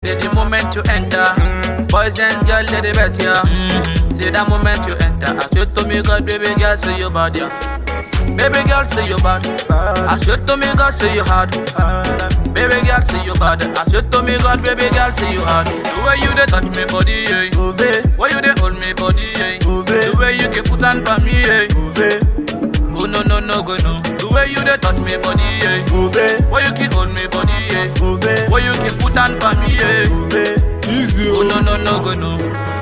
Say the moment you enter, boys and girls they the better. Say that moment you enter, I swear to me God, baby girl, say you bad, yeah. Baby girl, say you bad. I swear to me God, say you hard. Baby girl, say you bad. I swear to me God, baby girl, say you hard. The way you dey touch me body, yeah. Move it, Why you dey hold me body, yeah. move it, The way you can put on for me, yeah. move it, Go no no no go no. The way you dey touch me body, yeah. move it, Why you can hold me body, yeah. move it, Why you can put on for me, yeah. move it. Easy, Go no no no go no.